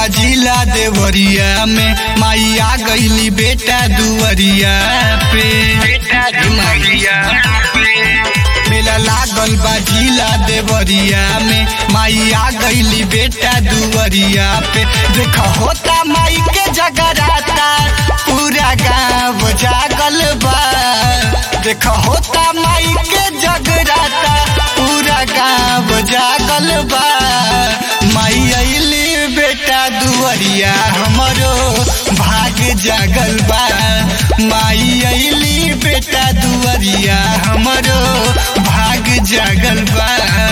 बाजिला देवरिया में माई आ गईली बेटा दुवरिया पे मेला लागल बाजिला देवरिया में माई आ गईली बेटा दुवरिया पे देख होता माई के जगराता पूरा गाँव जागल बा देख होता माई के जगराता पूरा गाँव जागल बा माई अली बेटा दुवरिया हमरो भाग जागल बा माई अली बेटा दुवरिया हमरो भाग जागल बा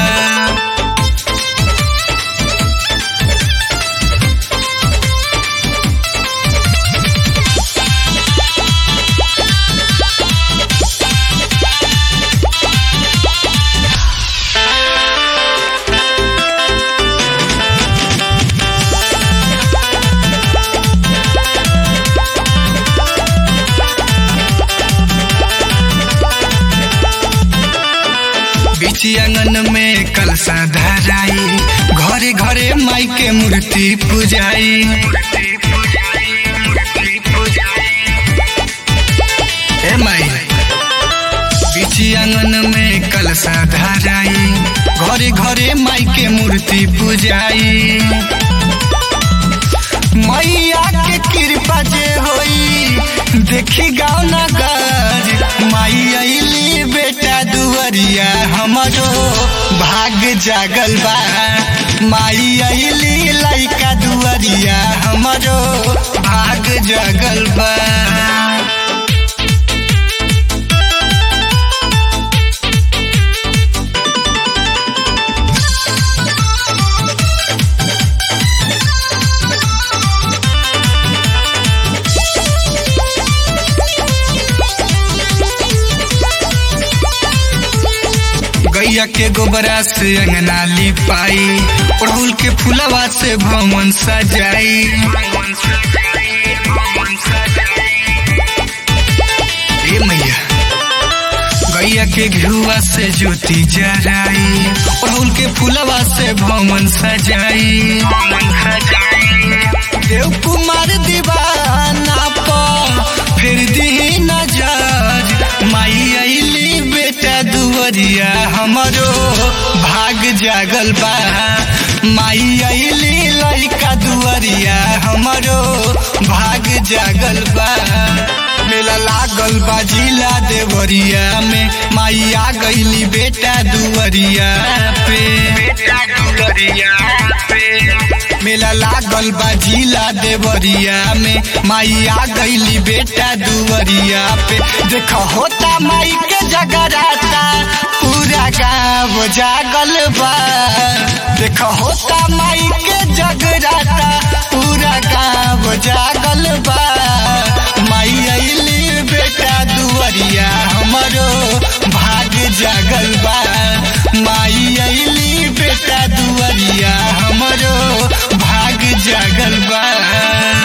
बीची आंगन में कलसा धराई घरे घरे माई के मूर्ति पूजाई ए माई बीची आंगन में कलसा धराई घरे घरे माई के मूर्ति पूजाई मैया के कृपा जे होई देखी गाँव नगर माई अली बेटा दुवरिया हमरो भाग जागल बा माई अली लइका दुवरिया हमरो भाग जागल बा गैया के गोबरा से अंगना लिपाई अड़हुल के फुलवा से भवन सजाई ए मैया गैया के घुआ से ज्योति जराई अड़हुल के फुलवा से भवन सजाई देव कुमार दीवाना पर फिर दी नजर माई अली बेटा दुवरिया हमरो भाग जागल बा माई अली लइका दुवरिया हमरो भाग जागल बा मेला लागल बा जिला देवरिया में माई आ गईली बेटा दुवरिया पे बेटा दुवरिया पे मेला लागल बा जिला देवरिया में माई आ गईली बेटा दुवरिया पे देख होता माई के जगराता पूरा गाँव जागल बा देख होता माई के जगराता पूरा गाँव जागल बा माई अली बेटा दुवरिया हमरो भाग जागल बा माई अली बेटा दुवरिया हमरो भाग जागल बा